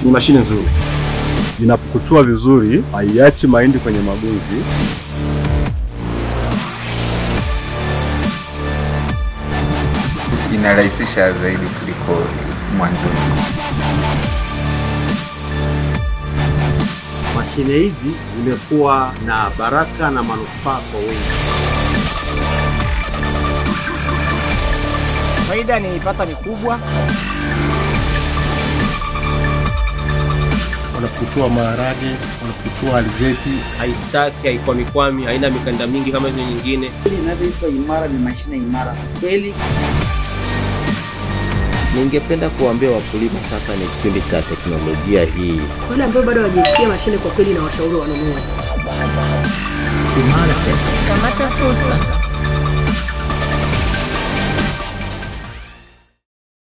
ni mashine nzuri. Inapukutua vizuri, haiachi mahindi kwenye magunzi. Inarahisisha zaidi kuliko mwanzoni. Mashine hizi zimekuwa na baraka na manufaa kwa wengi. Faida niipata ni kubwa. Wanapukutua maharage, wanapukutua alizeti. Haistaki, haikwamikwami, haina mikanda mingi kama hizo nyingine. Inavyoitwa imara ni mashine imara kweli. Ningependa kuambia wakulima sasa ni kipindi cha teknolojia hii. Wale ambao bado hawajasikia mashine, kwa kweli na washauri wanunue. Kamata fursa.